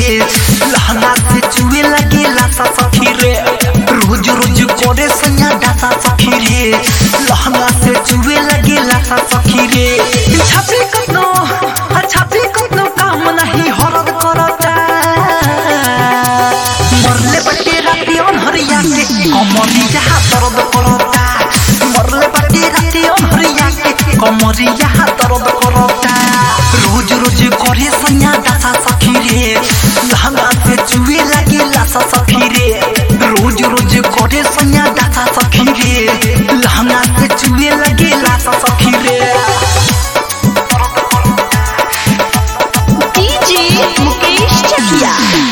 रे लहंगा से चुए लगे लासा सखी रे रोज रोज करे सैया डासा सखी रे लहंगा से चुए लगे लासा सखी रे छापी कतनो छापी कतनो काम नहीं हरद करता मरले बटे राती अनहरिया के कमरिया दर्द करता मरले बटे राती अनहरिया के कमरिया दर्द करता रोज रोज करे सैया दासा सखी रे लहंगा से चुए लगे लासा सखी रे रोज रोज करे सैया दासा सखी रे लहंगा से चुए लगे लासा सखी रे डीजे मुकेश चकिया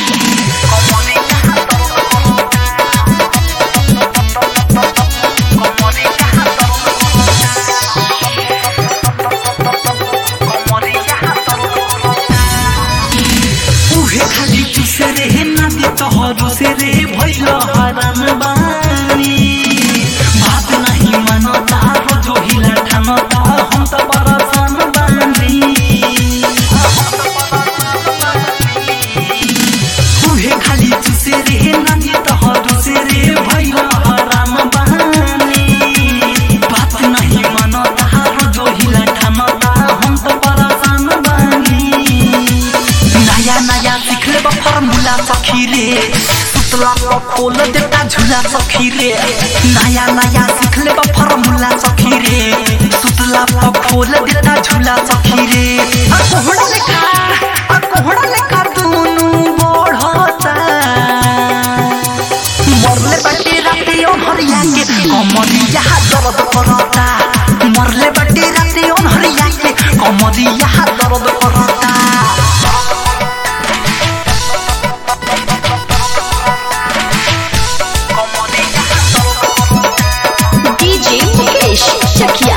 उहे खाली चुसे रे नानी तोहरो से रे भइल हरान बानी बात नहीं मानता रोजो हिला ठानता हम त परेशान बानी उहे खाली चुसे रे नानी तोहरो से रे भइल हरान बानी बात नहीं मानता रोजो हिला ठानता हम त परेशान बानी नया नया सिखले बा फॉर्मूला सखी रे सुतला को खोल देता झूला सखी रे नया नया सिखले बा फॉर्मूला सखी रे सुतला को खोल देता झूला सखी रे आ कोहड़ा लेखा आ कोहड़ा लेखा दुनु बढ़ता मरले बाटे राते अनहरिया के कमरिया दर्द करता मरले बाटे राते अनहरिया के कमरिया दर्द करता डीजे मुकेश चकिया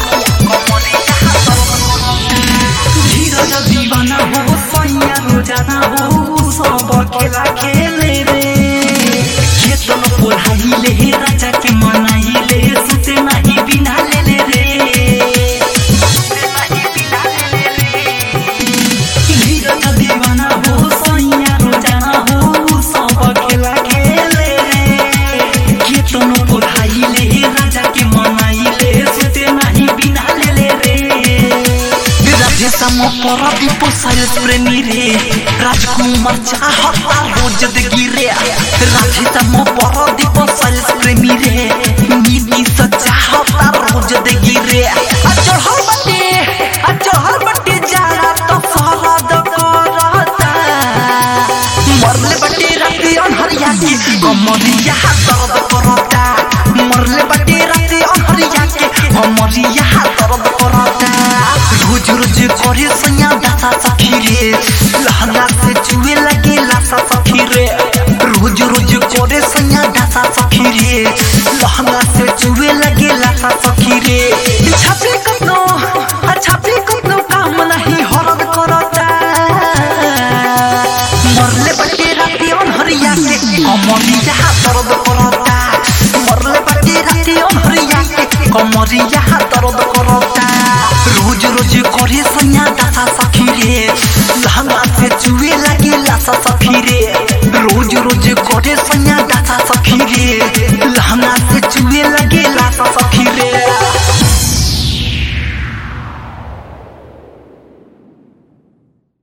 धीरज दीवाना हो सैया रोजाना हो सब खेला खेले रे खेतन पोढ़ाइले राजा के मनाइले सुते नहीं बिना ले ले रे धीरज दीवाना हो सैया रोजाना हो सब खेला खेले रे खेतन पोढ़ाइले राजा के मनाइले सुते नहीं बिना ले ले रे राधे सम पर दीपो साइलेंस प्रेमी रे राजकुमार चाहता रोज गिरे राधे सम पर दीपो साइलेंस प्रेमी रे नीति चाहता रोज गिरे अचहल बटे अचहल बटे जाड़ा तो फरद करता मरले बटे राती अनहरिया के कमरिया दर्द करता मरले बटे राती अनहरिया के कमरिया दर्द करता रोज रोज करे सैया दासा सखी रे लहंगा से चुए लगे लासा सखी रे रोज रोज करे सैया दासा सखी रे लहंगा से चुए लगे लासा सखी रे छापी कतनो छापी कतनो काम नहीं हरद करता मरले बटे राती अनहरिया के कमरिया दर्द करता मरले बटे राती अनहरिया के कमरिया दर्द करता रोज रोज करे सैया दासा सखी रे लहंगा से चुए लगे लासा सखी रे रोज रोज करे सैया दासा सखी रे लहंगा से चुए लगे